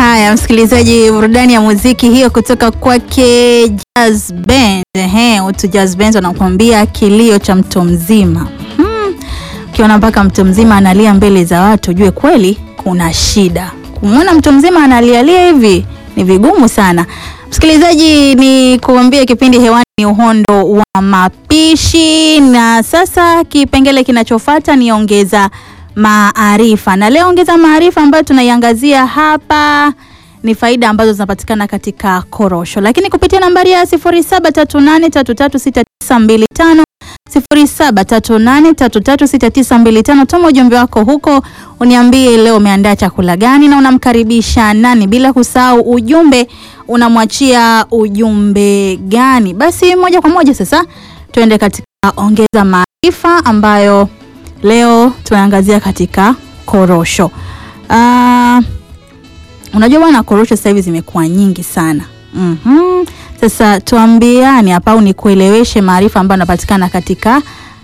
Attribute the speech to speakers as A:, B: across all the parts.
A: Haya, msikilizaji, burudani ya muziki hiyo kutoka kwake Jazz Band. Ehe, utu Jazz Band wanakuambia kilio cha mtu mzima. Hmm, ukiona mpaka mtu mzima analia mbele za watu, jue kweli kuna shida. Kumwona mtu mzima analialia hivi ni vigumu sana. Msikilizaji, ni kuambia kipindi hewani ni uhondo wa mapishi, na sasa kipengele kinachofuata ni ongeza maarifa, na leo ongeza maarifa ambayo tunaiangazia hapa ni faida ambazo zinapatikana katika korosho, lakini kupitia nambari ya 0738336925 0738336925 tuma ujumbe wako huko, uniambie leo umeandaa chakula gani na unamkaribisha nani, bila kusahau ujumbe unamwachia ujumbe gani. Basi moja kwa moja sasa tuende katika ongeza maarifa ambayo leo tunaangazia katika korosho. Uh, unajua bwana, korosho sasa hivi zimekuwa nyingi sana. Mhm. Sasa tuambiane hapa au nikueleweshe maarifa ambayo yanapatikana katika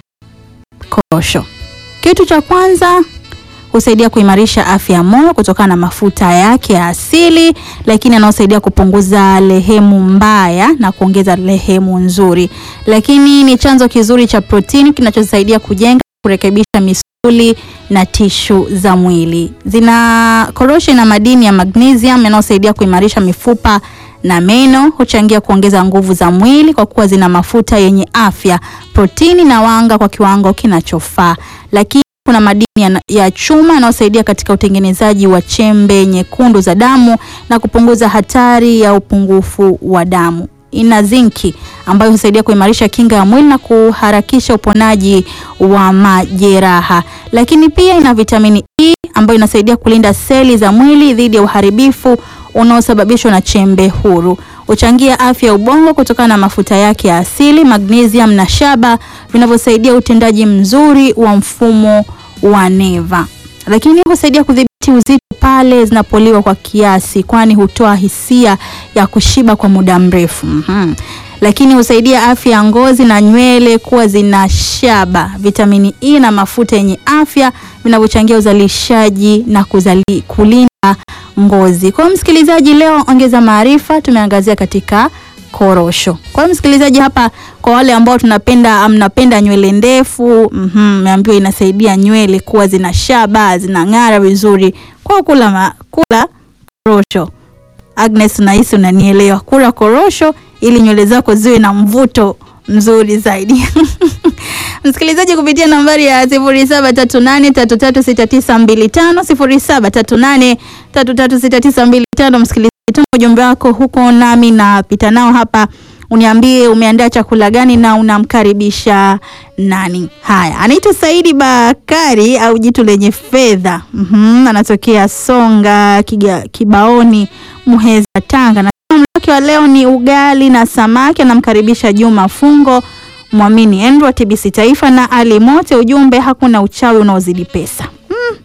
A: korosho. Kitu cha kwanza husaidia kuimarisha afya ya moyo kutokana na mafuta yake ya asili, lakini anaosaidia kupunguza lehemu mbaya na kuongeza lehemu nzuri. Lakini ni chanzo kizuri cha protini kinachosaidia kujenga, kurekebisha misuli na tishu za mwili. Zina korosho ina madini ya magnesium yanayosaidia kuimarisha mifupa na meno, huchangia kuongeza nguvu za mwili kwa kuwa zina mafuta yenye afya, protini na wanga kwa kiwango kinachofaa. Lakini kuna madini ya, ya chuma yanayosaidia katika utengenezaji wa chembe nyekundu za damu na kupunguza hatari ya upungufu wa damu. Ina zinki ambayo husaidia kuimarisha kinga ya mwili na kuharakisha uponaji wa majeraha. Lakini pia ina vitamini E ambayo inasaidia kulinda seli za mwili dhidi ya uharibifu unaosababishwa na chembe huru. Huchangia afya ya ubongo kutokana na mafuta yake ya asili, magnesium na shaba vinavyosaidia utendaji mzuri wa mfumo wa neva. Lakini husaidia kudhibiti uzito pale zinapoliwa kwa kiasi, kwani hutoa hisia ya kushiba kwa muda mrefu. Mhm. Lakini husaidia afya ya ngozi na nywele kuwa zina shaba, vitamini E na mafuta yenye afya vinavyochangia uzalishaji na kuzali, kulinda ngozi. Kwa hiyo msikilizaji, leo ongeza maarifa tumeangazia katika korosho. Kwa hiyo msikilizaji, hapa kwa wale ambao tunapenda mnapenda nywele ndefu, mhm, meambiwa inasaidia nywele kuwa zina shaba, zinang'ara vizuri. Kwa kula ma, kula korosho. Agnes, nahisi unanielewa. Kula korosho ili nywele zako ziwe na mvuto mzuri zaidi. Msikilizaji kupitia nambari ya 0738336925 0738336925 msikilizaji, tuma ujumbe wako huko nami napita nao hapa, uniambie umeandaa chakula gani na unamkaribisha nani. Haya, anaitwa Saidi Bakari au jitu lenye fedha. Mhm, anatokea Songa Kiga, Kibaoni, Muheza, Tanga na wake wa leo ni ugali na samaki. Anamkaribisha Juma Fungo, Mwamini Andrew, TBC Taifa na Ali Mote. Ujumbe, hakuna uchawi unaozidi pesa. Hmm.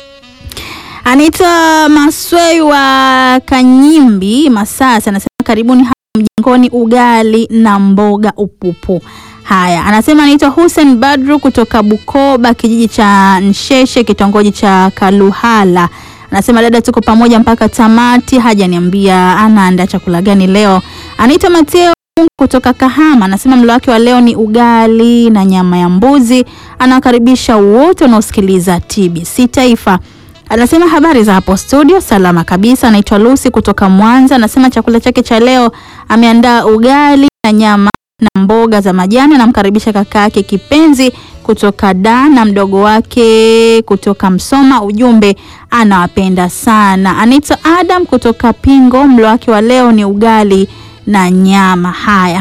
A: Anaitwa Maswei wa Kanyimbi Masasa, anasema karibuni hapa mjengoni, ugali na mboga upupu. Haya, anasema anaitwa Hussein Badru kutoka Bukoba, kijiji cha Nsheshe, kitongoji cha Kaluhala. Anasema dada, tuko pamoja mpaka tamati. Hajaniambia anaandaa chakula gani leo. Anaitwa Mateo kutoka Kahama, anasema mlo wake wa leo ni ugali na nyama ya mbuzi. Anawakaribisha wote wanaosikiliza TBC Taifa. Anasema habari za hapo studio, salama kabisa. Anaitwa Lucy kutoka Mwanza, anasema chakula chake cha leo ameandaa ugali na nyama na mboga za majani. Anamkaribisha kaka yake kipenzi kutoka Dar na mdogo wake kutoka Msoma. Ujumbe, anawapenda sana. Anaitwa Adam kutoka Pingo, mlo wake wa leo ni ugali na nyama. Haya,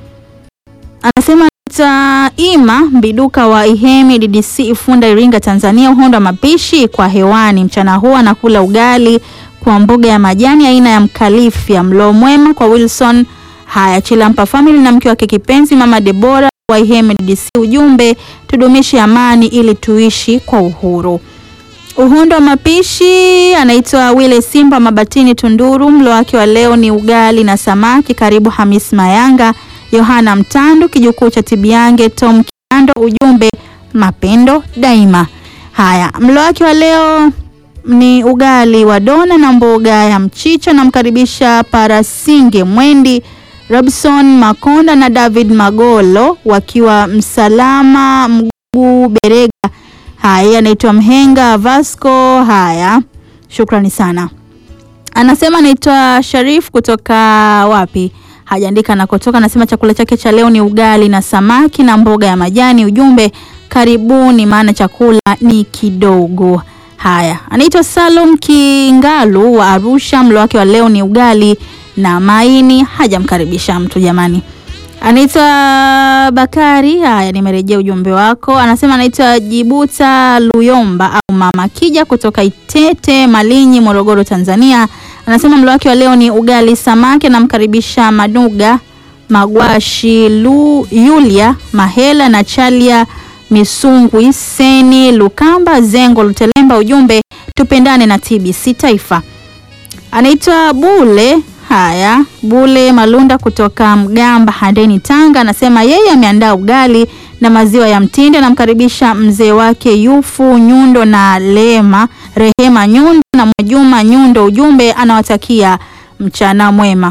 A: anasema ta Ima Mbiduka wa Ihemi DDC Ifunda Iringa Tanzania, uhondo wa mapishi kwa hewani mchana huu anakula ugali kwa mboga ya majani aina ya mkalifia. Mlo mwema kwa Wilson Haya, Chilampa family na mke wake kipenzi mama Debora wa Ihemi DDC. Ujumbe, tudumishe amani ili tuishi kwa uhuru. Uhondo wa mapishi anaitwa Wile Simba Mabatini Tunduru. Mlo wake wa leo ni ugali na samaki. Karibu Hamis Mayanga, Yohana Mtandu, kijukuu cha Tibiange, Tom Kiando. Ujumbe, mapendo daima. Haya, mlo wake wa leo ni ugali wa dona na mboga ya mchicha. Namkaribisha Parasinge Mwendi, Robson Makonda na David Magolo wakiwa Msalama Mguu Berega. Haya, anaitwa Mhenga Vasco. Haya, shukrani sana. Anasema anaitwa Sharif kutoka wapi? Hajaandika anakotoka. Anasema chakula chake cha leo ni ugali na samaki na mboga ya majani. Ujumbe karibuni, maana chakula ni kidogo. Haya, anaitwa Salum Kingalu wa Arusha. Mlo wake wa leo ni ugali na maini. Hajamkaribisha mtu jamani. Anaitwa Bakari. Haya, nimerejea ujumbe wako. Anasema anaitwa Jibuta Luyomba au Mama Kija kutoka Itete Malinyi, Morogoro, Tanzania. Anasema mlo wake wa leo ni ugali samaki. Anamkaribisha Maduga Magwashi Lu, Yulia Mahela na Chalia Misungwi Seni Lukamba Zengo Lutelemba. Ujumbe tupendane na TBC Taifa. Anaitwa Bule Haya, Bule Malunda kutoka Mgamba Handeni, Tanga, anasema yeye ameandaa ugali na maziwa ya mtindi. Anamkaribisha mzee wake Yufu Nyundo na Lema Rehema Nyundo na Mwajuma Nyundo. Ujumbe anawatakia mchana mwema.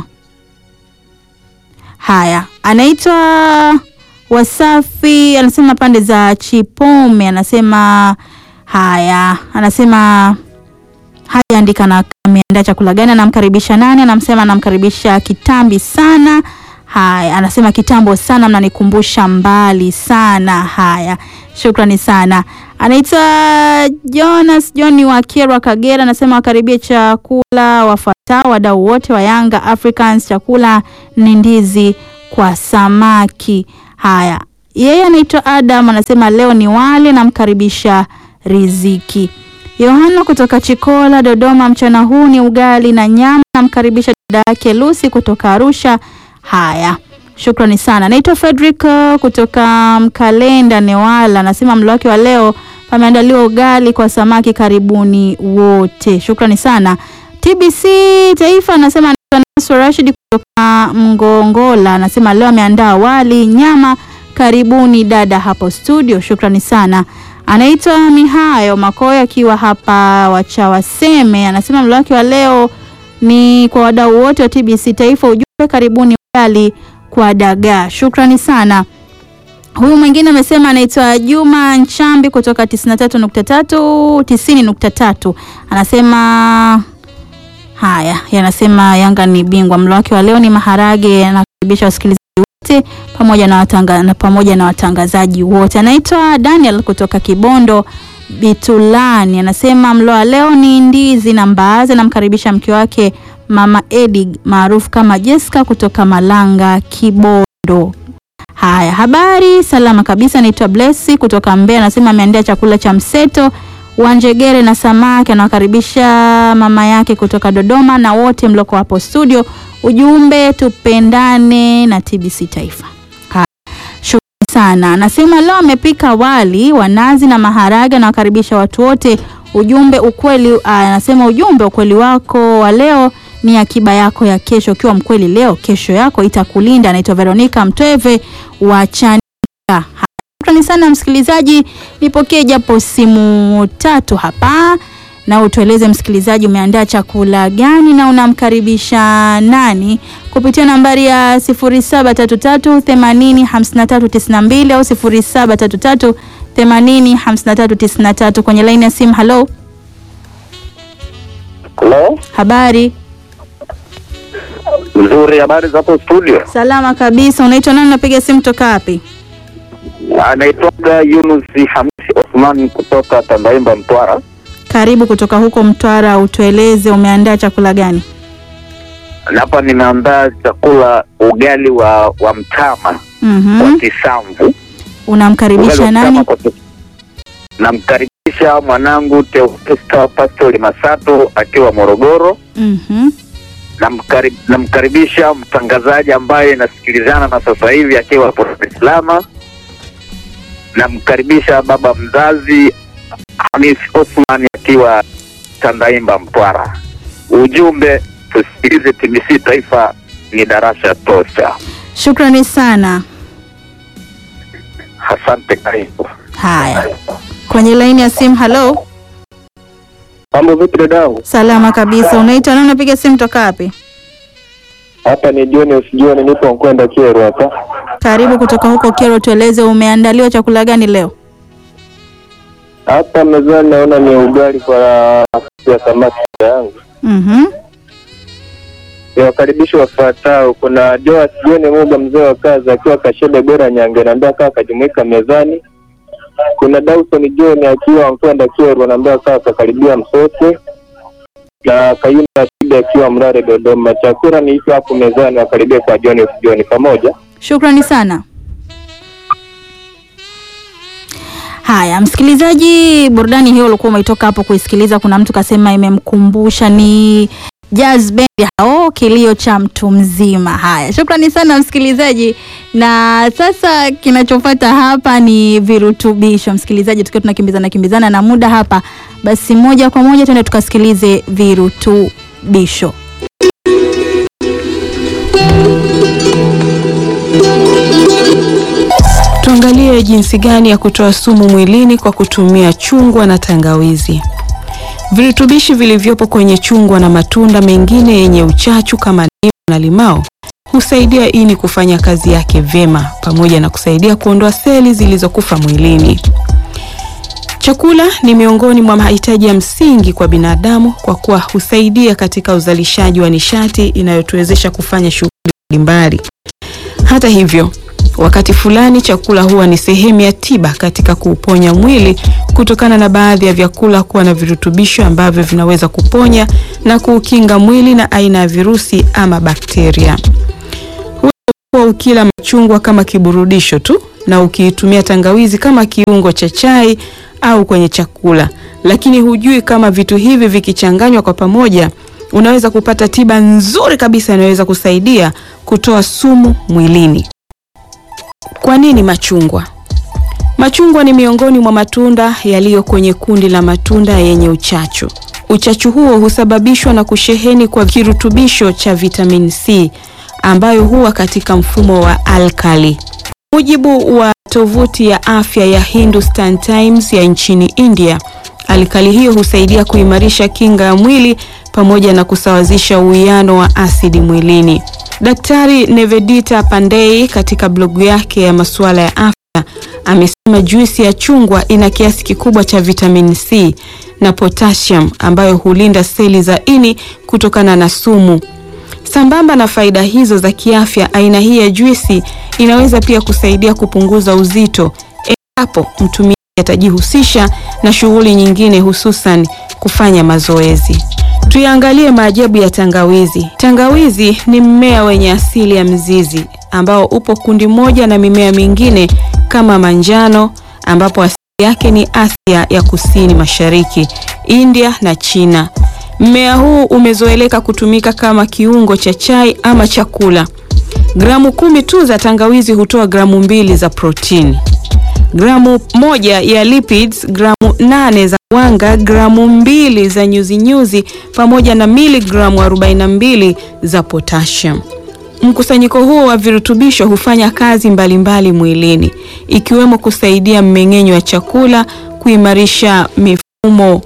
A: Haya, anaitwa Wasafi, anasema pande za Chipome, anasema haya, anasema hajaandika na ameandaa chakula gani, anamkaribisha nani? Anamsema anamkaribisha kitambi sana. Haya, anasema kitambo sana, mnanikumbusha mbali sana. Haya, shukrani sana. Anaitwa Jonas John wa Kyerwa, Kagera, anasema wakaribie chakula wafuatao wadau wote wa Yanga Africans, chakula ni ndizi kwa samaki. Haya, yeye anaitwa Adam, anasema leo ni wali, namkaribisha Riziki. Yohana kutoka Chikola, Dodoma, mchana huu ni ugali na nyama. Namkaribisha dada yake Lucy kutoka Arusha. Haya, shukrani sana. Naitwa Frederick kutoka Mkalenda, Newala, anasema mlo wake wa leo pameandaliwa ugali kwa samaki. Karibuni wote, shukrani sana. TBC Taifa anasema Nasr Rashid kutoka Mgongola, anasema leo ameandaa wali nyama. Karibuni dada hapo studio, shukrani sana. Anaitwa Mihayo Makoya akiwa hapa Wachawaseme, anasema mlo wake wa leo ni kwa wadau wote wa TBC Taifa. Ujumbe karibuni ugali kwa dagaa, shukrani sana. Huyu mwingine amesema anaitwa Juma Nchambi kutoka 93.3 90.3, anasema haya, yanasema Yanga ni bingwa. Mlo wake wa leo ni maharage. Anakaribisha wasikilizaji wote pamoja na watanga, na pamoja na watangazaji wote. Anaitwa Daniel kutoka Kibondo Bitulani, anasema mlo wa leo ni ndizi na mbaazi. Anamkaribisha mke wake Mama Edi maarufu kama Jessica kutoka Malanga Kibondo. Haya, habari salama kabisa. Naitwa Blessi kutoka Mbeya, anasema ameandaa chakula cha mseto wa njegere na samaki. Anawakaribisha mama yake kutoka Dodoma na wote mloko hapo studio. Ujumbe tupendane na TBC Taifa. Haya, shukrani sana. Anasema leo amepika wali wa nazi na maharage. Anawakaribisha watu wote. Ujumbe ukweli, anasema ujumbe ukweli wako wa leo ni akiba yako ya kesho. Ukiwa mkweli leo, kesho yako itakulinda. Anaitwa Veronica Mtweve wa Chanika. Shukrani sana msikilizaji, nipokee japo simu tatu hapa na utueleze msikilizaji, umeandaa chakula gani na unamkaribisha nani kupitia nambari ya 0733805392 au 0733805393 kwenye laini ya simu. Halo,
B: Halo,
A: habari?
B: nzuri. Habari za hapo studio?
A: Salama kabisa. Unaitwa nani? Unapiga simu toka wapi?
B: Anaitwaga Yunus Hamisi Osman kutoka Tandaimba, Mtwara.
A: Karibu kutoka huko Mtwara, utueleze umeandaa chakula gani?
B: Na Hapa nimeandaa chakula ugali wa wa mtama kwa
A: Mhm.
B: kisamvu. Ugali
A: Unamkaribisha
B: wa mtama
A: nani?
B: kwa kis- Namkaribisha mwanangu Teofesta Pastori Masato akiwa Morogoro.
A: Mhm.
B: Namkari- Namkaribisha mtangazaji ambaye nasikilizana na sasa hivi akiwa Dar es Salaam. Namkaribisha baba mzazi Hamis Osman akiwa Tandaimba, Mtwara. Ujumbe, tusikilize TBC Taifa ni darasa tosha.
A: Shukrani sana.
B: Asante, karibu.
A: Haya, kwenye laini ya simu. Halo,
C: Mambo vipi dadangu?
A: Salama kabisa. Unaitwa nani? Unapiga simu toka wapi?
C: Hapa ni jioni usijioni, nipo Nkwenda Kieru hapa.
A: Karibu kutoka huko Kero, tueleze umeandaliwa chakula gani leo?
C: Hapa mezani naona ni ugali kwa ya samaki yangu.
A: Mhm.
C: Niwakaribisha wafuatao. Kuna Joas John Muga, mzee wa kazi, akiwa Kashebe Bera Nyange, naambia kaa akajumuika mezani. Kuna Dawson John akiwa Nkwenda Kieru, anaambia kaa akakaribia msote, na Kayumba Shida akiwa Mrare Dodoma. Chakula ni hicho hapo mezani, wakaribia kwa John usijioni pamoja.
A: Shukrani sana. Haya, msikilizaji, burudani hiyo ulikuwa umeitoka hapo kuisikiliza. Kuna mtu kasema imemkumbusha ni jazz band hao, kilio cha mtu mzima. Haya, shukrani sana msikilizaji, na sasa kinachofuata hapa ni virutubisho. Msikilizaji, tukiwa tunakimbizana kimbizana na muda hapa, basi moja kwa moja tuende tukasikilize virutubisho.
D: Tuangalie jinsi gani ya kutoa sumu mwilini kwa kutumia chungwa na tangawizi. Virutubishi vilivyopo kwenye chungwa na matunda mengine yenye uchachu kama ndimu na limao husaidia ini kufanya kazi yake vyema pamoja na kusaidia kuondoa seli zilizokufa mwilini. Chakula ni miongoni mwa mahitaji ya msingi kwa binadamu kwa kuwa husaidia katika uzalishaji wa nishati inayotuwezesha kufanya shughuli mbalimbali. Hata hivyo, wakati fulani chakula huwa ni sehemu ya tiba katika kuuponya mwili kutokana na baadhi ya vyakula kuwa na virutubisho ambavyo vinaweza kuponya na kuukinga mwili na aina ya virusi ama bakteria. Huwa ukila machungwa kama kiburudisho tu na ukiitumia tangawizi kama kiungo cha chai au kwenye chakula, lakini hujui kama vitu hivi vikichanganywa kwa pamoja unaweza kupata tiba nzuri kabisa inayoweza kusaidia kutoa sumu mwilini. Kwa nini machungwa? Machungwa ni miongoni mwa matunda yaliyo kwenye kundi la matunda yenye uchachu. Uchachu huo husababishwa na kusheheni kwa kirutubisho cha vitamin C ambayo huwa katika mfumo wa alkali. Mujibu wa tovuti ya afya ya Hindustan Times ya nchini India, alkali hiyo husaidia kuimarisha kinga ya mwili pamoja na kusawazisha uwiano wa asidi mwilini. Daktari Nevedita Pandey katika blogu yake ya masuala ya afya amesema juisi ya chungwa ina kiasi kikubwa cha vitamin C na potassium ambayo hulinda seli za ini kutokana na sumu. Sambamba na faida hizo za kiafya, aina hii ya juisi inaweza pia kusaidia kupunguza uzito endapo mtumiaji atajihusisha na shughuli nyingine, hususan kufanya mazoezi. Tuyaangalie maajabu ya tangawizi. Tangawizi ni mmea wenye asili ya mzizi ambao upo kundi moja na mimea mingine kama manjano, ambapo asili yake ni Asia ya Kusini Mashariki, India na China. Mmea huu umezoeleka kutumika kama kiungo cha chai ama chakula. Gramu kumi tu za tangawizi hutoa gramu mbili za protini, gramu moja ya lipids, gramu nane za wanga, gramu mbili za nyuzinyuzi pamoja na miligramu 42 za potassium. Mkusanyiko huo wa virutubisho hufanya kazi mbalimbali mbali mwilini ikiwemo kusaidia mmeng'enyo wa chakula, kuimarisha mifumo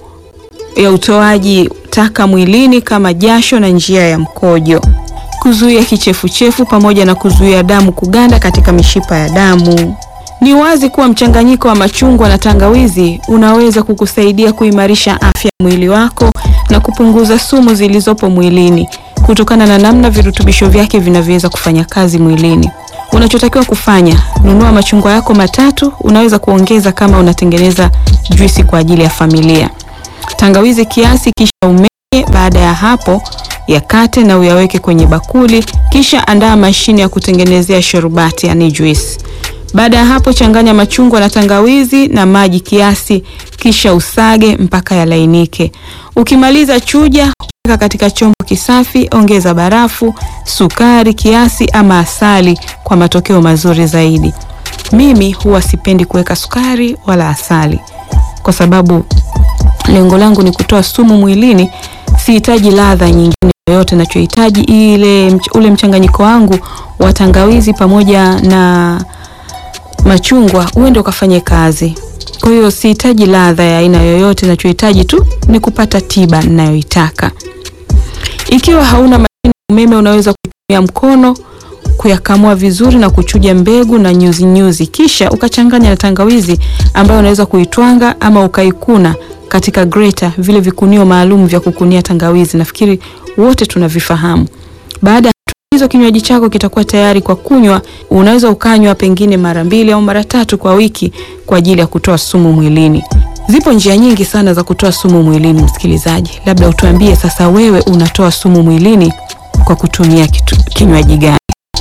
D: ya utoaji taka mwilini kama jasho na njia ya mkojo, kuzuia kichefuchefu pamoja na kuzuia damu kuganda katika mishipa ya damu. Ni wazi kuwa mchanganyiko wa machungwa na tangawizi unaweza kukusaidia kuimarisha afya ya mwili wako na kupunguza sumu zilizopo mwilini kutokana na namna virutubisho vyake vinavyoweza kufanya kazi mwilini. Unachotakiwa kufanya, nunua machungwa yako matatu, unaweza kuongeza kama unatengeneza juisi kwa ajili ya familia. Tangawizi kiasi, kisha umenye. Baada ya hapo, yakate na uyaweke kwenye bakuli, kisha andaa mashine ya kutengenezea sharubati, yani juisi. Baada ya hapo, changanya machungwa na tangawizi na maji kiasi, kisha usage mpaka yalainike. Ukimaliza, chuja, weka katika chombo kisafi, ongeza barafu, sukari kiasi ama asali kwa matokeo mazuri zaidi. Mimi huwa sipendi kuweka sukari wala asali kwa sababu lengo langu ni kutoa sumu mwilini. Sihitaji ladha nyingine yoyote, nachohitaji ile ule mchanganyiko wangu wa tangawizi pamoja na machungwa uende ukafanye kazi. Kwa hiyo sihitaji ladha ya aina yoyote, nachohitaji tu ni kupata tiba ninayoitaka. Ikiwa hauna mashine ya umeme, unaweza kutumia mkono kuyakamua vizuri na kuchuja mbegu na nyuzi nyuzi, kisha ukachanganya na tangawizi ambayo unaweza kuitwanga ama ukaikuna katika greta, vile vikunio maalum vya kukunia tangawizi. Nafikiri wote tunavifahamu. Baada ya hizo, kinywaji chako kitakuwa tayari kwa kunywa. Unaweza ukanywa pengine mara mbili au mara tatu kwa wiki kwa ajili ya kutoa sumu mwilini. Zipo njia nyingi sana za kutoa sumu mwilini, msikilizaji. Labda utuambie sasa, wewe unatoa sumu mwilini kwa kutumia kitu, kinywaji gani?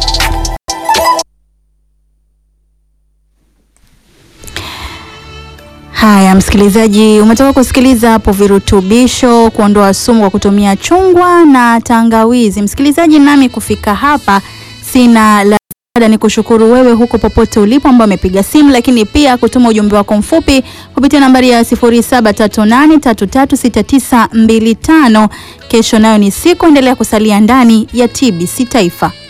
A: Haya, msikilizaji, umetoka kusikiliza hapo virutubisho kuondoa sumu kwa kutumia chungwa na tangawizi. Msikilizaji, nami kufika hapa sina la ziada, ni kushukuru wewe huko popote ulipo ambao amepiga simu, lakini pia kutuma ujumbe wako mfupi kupitia nambari ya 0738336925. Kesho nayo ni siku, endelea kusalia ndani ya TBC Taifa.